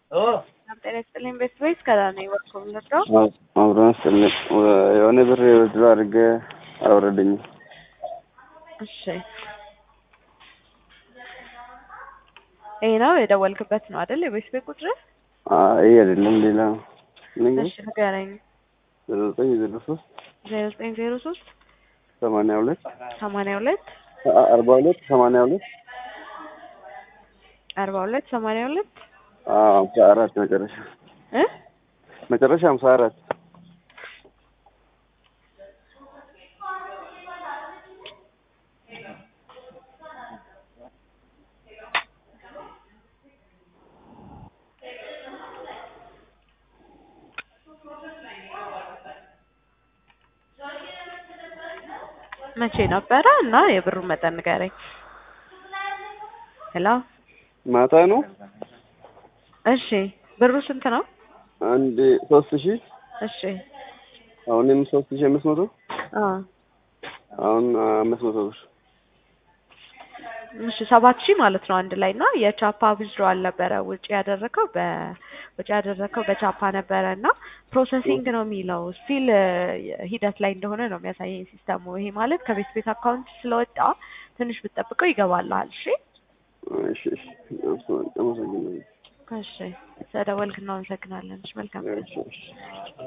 ጤና ይስጥልኝ ቤተሰቦች ከዛ ነው የወርኩም ልርዳው አብረን ስልክ የሆነ ብር ወድሮ አድርገ አልወረደኝም። እሺ ይሄ ነው የደወልክበት ነው አይደል? የቤት ቤት ቁጥር ይሄ አይደለም ሌላ ነው። እሺ ንገረኝ። ዘጠኝ ዜሮ ሶስት ዜሮ ዘጠኝ ዜሮ ሶስት ሰማንያ ሁለት ሰማንያ ሁለት አርባ ሁለት ሰማንያ ሁለት አርባ ሁለት ሰማንያ ሁለት ሀምሳ አራት መጨረሻ እ መጨረሻ ሀምሳ አራት መቼ ነበረ እና የብሩ መጠን ንገረኝ። ሄሎ ማታ ነው። እሺ ብሩ ስንት ነው? አንድ ሶስት ሺህ እሺ አሁንም ሶስት ሺህ አምስት መቶ አ አሁን አምስት መቶ ብር እሺ ሰባት ሺህ ማለት ነው አንድ ላይ እና የቻፓ ዊዝድሮዋል ነበረ ውጭ ያደረከው በ ውጭ ያደረከው በቻፓ ነበረ እና ፕሮሰሲንግ ነው የሚለው ስቲል ሂደት ላይ እንደሆነ ነው የሚያሳየኝ ሲስተሙ። ይሄ ማለት ከቤት ቤት አካውንት ስለወጣ ትንሽ ብትጠብቀው ይገባልሃል። እሺ እሺ እሺ አመሰግናለሁ። እሺ ስለደወልክ እናመሰግናለን። እሺ መልካም ቀን። እሺ እሺ